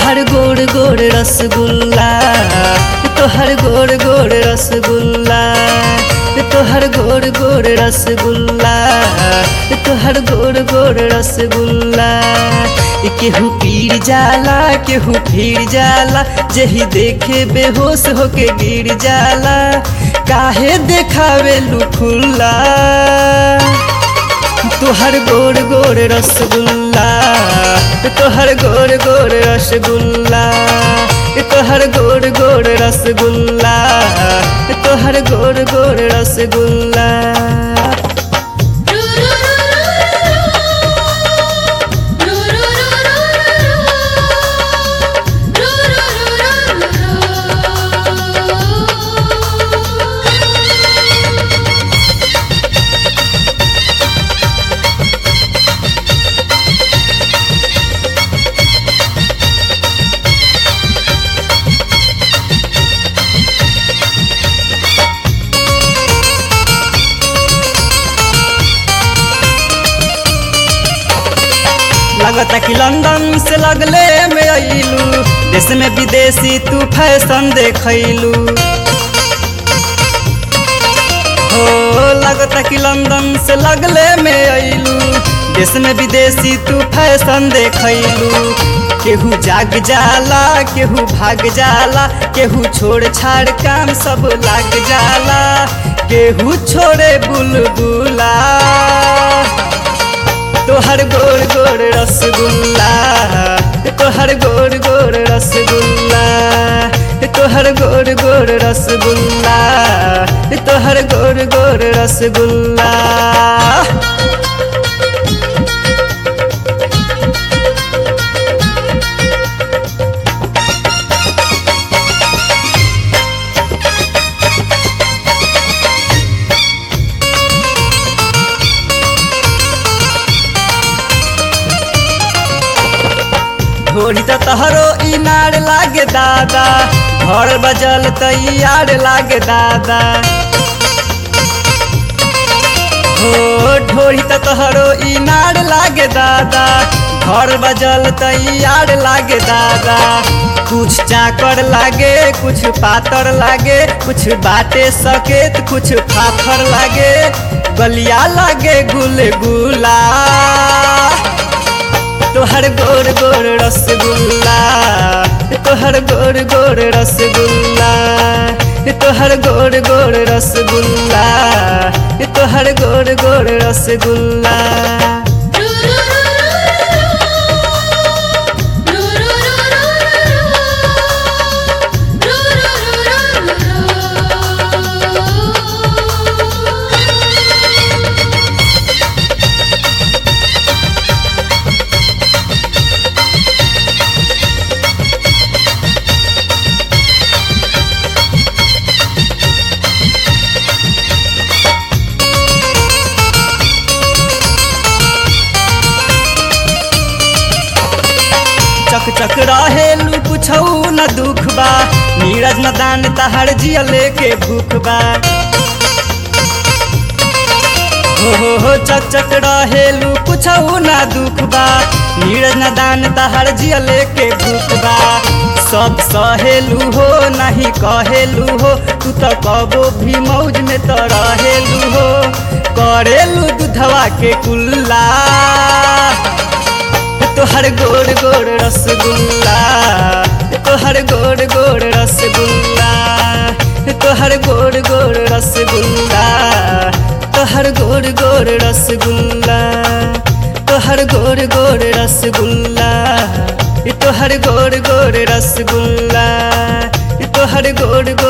तोहर गोड़ गोड़ रसगुल्ला तोहर गोड़ गोड़ रसगुल्ला तोहर गोड़ गोड़ रसगुल्ला तोहर गोड़ गोड़ रसगुल्ला केहू पीर जाला केहू फिर जाला जही देखे बेहोश होके गिर जाला काहे देखावे खुल्ला तोहर गोड़ गोड़ रसगुल्ला तोहर गोड़ गोड़ रसगुल्ला तोहर गोड़ गोड़ रसगुल्ला तोहर गोड़ गोड़ रसगुल्ला लगता कि लंदन से लगले में अइलू देश में विदेशी तू फैशन देखैलू हो लगता कि लंदन से लगले में अइलू देश में विदेशी तू फैशन देखैलू केहू जाग जाला केहू भाग जाला केहू छोड़ छाड़ काम सब लाग जाला केहू छोड़े बुलबुला तोहर गोड़ गोड़ रसगुल्ला तोहर गोड़ गोड़ रसगुल्ला तोहर गोड़ गोड़ रसगुल्ला तोहर गोड़ गोड़ रसगुल्ला ढोरी त तहरो इनार लागे दादा घर बजल तैयार लागे दादा हो ढोरी त तहरो इनार लागे दादा घर बजल तैयार लागे दादा कुछ चाकर लागे कुछ पातर लागे कुछ बाटे सकेत कुछ फाफर लागे गलिया लागे गुलगुला तोहर गोड़ गोड़ रसगुल्ला तोहर गोड़ गोड़ रसगुल्ला तोहर गोड़ गोड़ रसगुल्ला तोहर गोड़ गोड़ रसगुल्ला चक चक रहेलू कुछौ न दुख बा नीरज न दान तहर जिया लेके भूख बा हो हो हो चक चक रहेलू कुछौ न दुख बा नीरज न दान तहर जिया लेके भूख बा सब सहेलू हो नहीं कहेलू हो तू तो कबो भी मौज में तो रहेलू हो करेलू दूधवा के कुल्ला तोहर गोड़ गोड़ रसगुल्ला तोहर गोड़ गोड़ रसगुल्ला तोहर गोड़ गोड़ रसगुल्ला तोहर गोड़ गोड़ रसगुल्ला तोहर गोड़ गोड़ रसगुल्ला तोहर गोड़ गोड़ रसगुल्ला तोहर गोड़